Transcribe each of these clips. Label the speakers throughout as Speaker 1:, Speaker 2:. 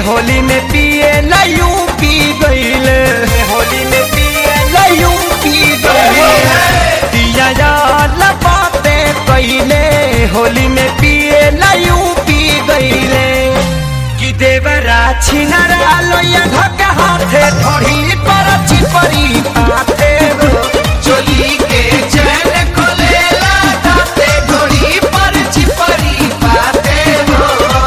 Speaker 1: होली में पिए लयू पी गईले होली में पिए लयू पी गईले पिया यार बाते कईले होली में पिए लयू पी गईले कि देवरा छिनरा लोया धक्का हाथे थोड़ी पर चिपरी पाथे हो
Speaker 2: चोली के चैन खोलेला दाते घोड़ी पर चिपरी पाते हो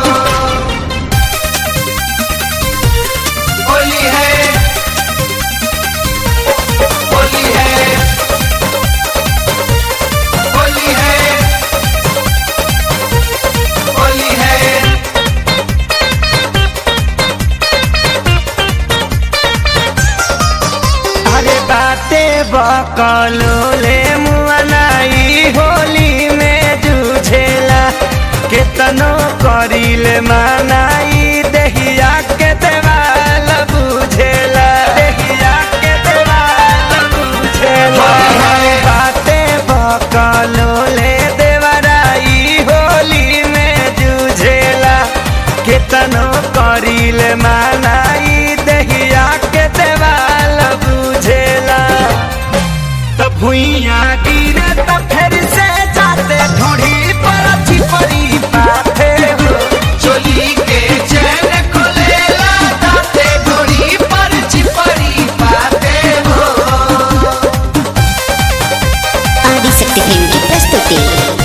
Speaker 2: होली है होली है होली है होली है
Speaker 1: अरे बाते बकलो ले मुआनाई होली में जूझेला केतनो करिले मानाई देहिया के देवाल बुझेला देहिया के देवाल बुझेला बाते बकलो ले देवराई होली में जूझेला केतनो करिले मानाई देहिया के देवाल बुझेला त भुइया गिरे त फिर से जाते ढोढ़ी पर चिपरी पाथे हो
Speaker 2: चोली के चैन खोलेला दाते घोड़ी पर चिपरी पाते हो
Speaker 3: ఆదిశక్తి ఫిల్మ్కి ప్రస్తుతి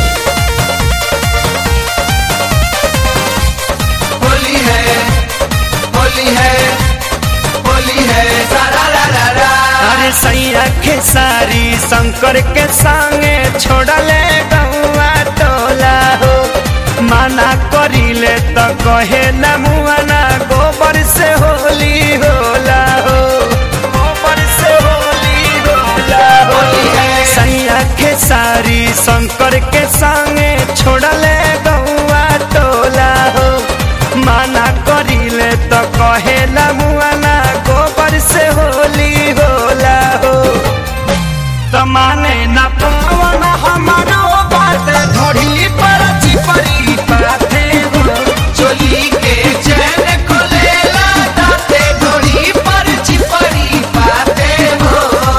Speaker 2: होली है होली है होली है सारा रा रा रा
Speaker 1: अरे सैया के सारी शंकर के संगे छोड़ले गौआ टोला हो माना करिले त कहे न मुआना गोबर से होली होला हो गोबर से होली होला हो
Speaker 2: होली है।
Speaker 1: सैया के सारी शंकर के संगे छोड़ले गौआ टोला हो माना करिले त कहे न मुआना गोबर से होली होला हो त माने न पावन हमारो बात धोड़ी पर चिपरी पाथे हो
Speaker 2: चोली के चैन खोलेला दाते घोड़ी पर चिपरी पाते हो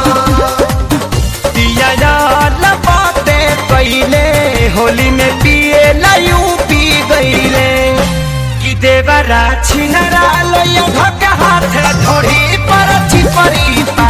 Speaker 1: पिया यार बाते कैले होली में पिए लयू पी गईले कि देवरा छिनरा लोया धक्का हाथ धोड़ी पर चिपरी